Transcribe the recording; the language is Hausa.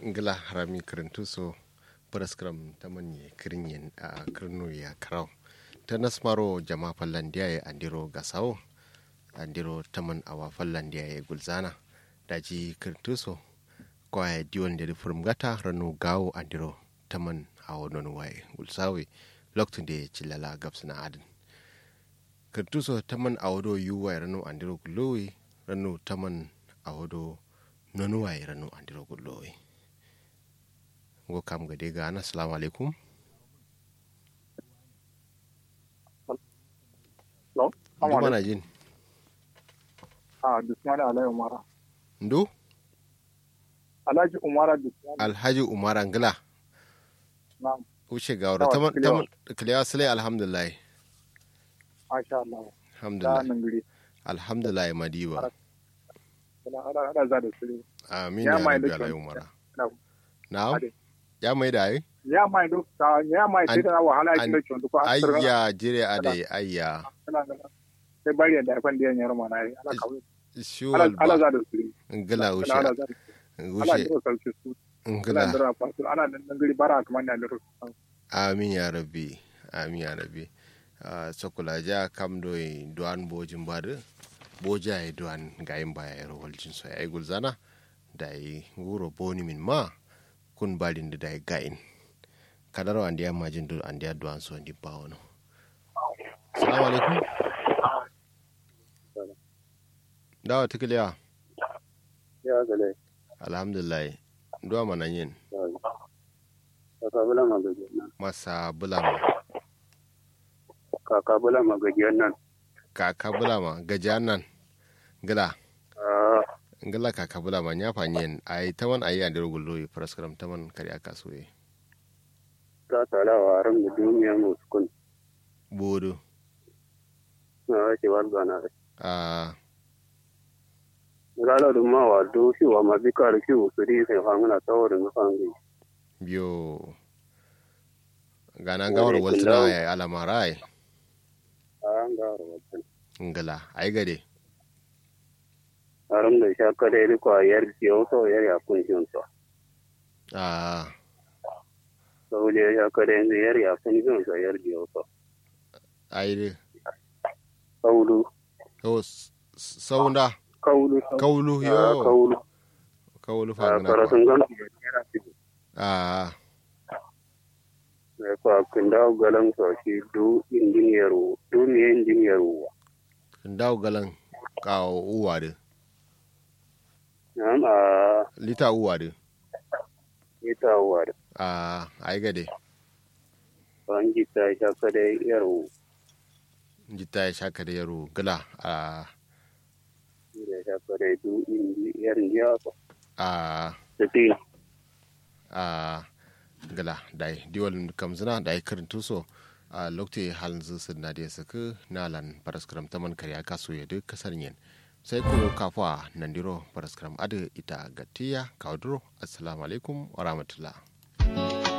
ngila harami kirintu so paraskram tamanye kirinyen a kirno ya karau ta nasmaro jama fallandiya ya andiro gasawo andiro taman awa fallandiya ya gulzana daji kirintu so kwaya diwon da furum gata ranu gawo andiro taman awo non waye gulsawe loktun da cilala gabsina adin kirintu so taman awodo yuwa ranu andiro gulowi ranu taman awodo nonu waye ranu andiro gulowi ngo kam ga dega ana assalamu alaikum Hello? ndu mana jin Ah, Dusmani Alhaji Umara. ndu Alhaji Umara Dusmani. alhaji umar angila Na'am. wuce ga wura Yawa, taman kilewa. taman kiliya sule alhamdulillah Masha Allah. Da alhamdulillah nan guri. alhamdulillah madiba Ana ana ana za da su. amin Ya ya mai rabbi da alhaji kyau. umar Na'am. na'am Ade. ya mai da ai Ya mai do ta ya mai sai da wahala an- ya kilo chon ko an tsara. ayya jire ade ayya Ana ana. Sai bari da fan da yar mana ai. Ana kawo. shuwal Ala ala ba za da su. ngila Ala wuce ala za da su. Ala wuce da sauke su. Ala ngila da fa su. Ana nan guri bara kamar da da su. amin ya rabbi amin ya rabbi Ah, sokula ja kam do e duan bojin bade boja e duan gayin baya e rowol jin so ay gulzana da e wuro boni min ma kun balin da e gayin kadaro andi amma jin do andi duan so ndi bawono assalamu alaikum dawa tikiliya ya gale alhamdulillah ndo mana yin kaka bula magajiyar nan masa bulama kaka bula magajiyar nan kaka bulama gajiyan nan gila Ah, ngala kaka bula ma nya fanyen ai taman ai ya dero gullo yi praskaram taman kari aka so yi ta tala wa ran da duniya mu sukun bodo na ake warga na a gala da ma wa do shi wa ma bika da shi su ri sai fangana tsawarin na fangi biyo gana gawar waltuna ya alamara ai an ga rawatan ngala ai gade aram da sha kada ri ko yar jiyo so yar ya kun jin so a so le ya kada yanzu yar ya kun jin so yar jiyo so ai de kaulu to saunda kaulu kaulu Ah, yo kaulu kaulu Ah, fa gana karatun gan yar fi a ne ko kinda galan so shi du injiniyar du ne injiniyar wa ndaw galan ka uwa de Na'am a lita uwa de ita wa da a ai gade ban jita ita kada yaro jita ya shaka da yaro gala a da ta kada du indi yarin ya ko a da tin a gala dai diwal kamzina da ai karin tuso a lokte halin zusun na da saka nalan paraskram taman karya kaso ya duk kasar yin sai kuma kafa nandiro paraskram adu ita gatiya kawaduro assalamu alaikum wa rahmatullah